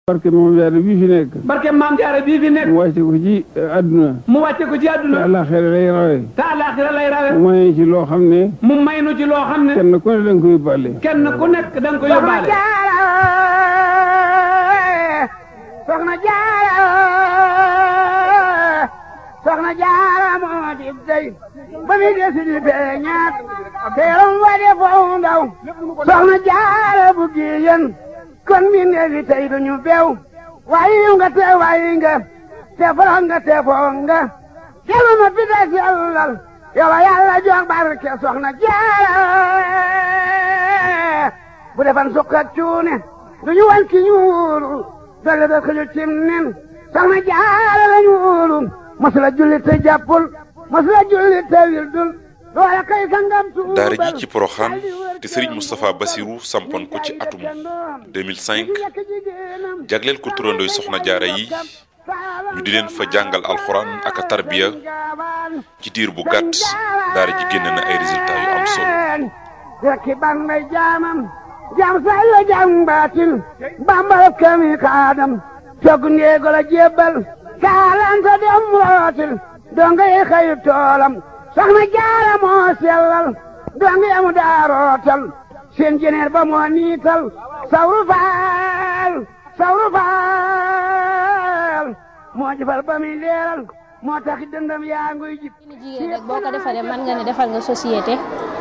barke moom jaare bii fi nekk barke maam jaara bii fi nekk mu wàcce ko ci àdduna mu wàcce ko ci te àdduna àllaaxira lay rawe te àllaaxira lay rawe mu may ci loo xam ne mu may nu ci loo xam ne kenn ku ne da nga koy bàlle kenn ku nekk da nga ko yóbbaale soxna jaara soxna jaara moo di dey ba mi desi di beñaat teeram wa de foofu ndaw soxna jaara bu giyen kon mi neefi tey duñu bew wayi nga te wayi nga te foro nga te foo nga kelu ma fi des yàllal yow yàlla jox barke soxna jaara bu defan sukk ak cuune duñu wan ki ñuulu dolle da xëju cim nen soxna jaara la ñuulu masula julli te jàppul masula julli te wildul doole kay sangam tuubal daara ji ci Porokhane te Serigne Moustapha Bassirou sampoon ko ci atum 2005 jagleel ko turandooy soxna jaara yi ñu di leen fa jàngal alxuraan ak a tarbiya ci diir bu gàtt daara ji génn na ay résultats yu am solo rekki ban may jaamam jaam say la jaam baatin bambal kami kaadam cog ndeego la jébbal kaalanta dem rootil donga yi xayu toolam soxna jaara moo sellal donga yamu daa rootal seen jeneer ba moo niital sawru faal sawru faal moo jëfal ba muy leeral moo tax dëndam yaa nguy jib jigéen rek boo ko defalee mën nga ne defal nga société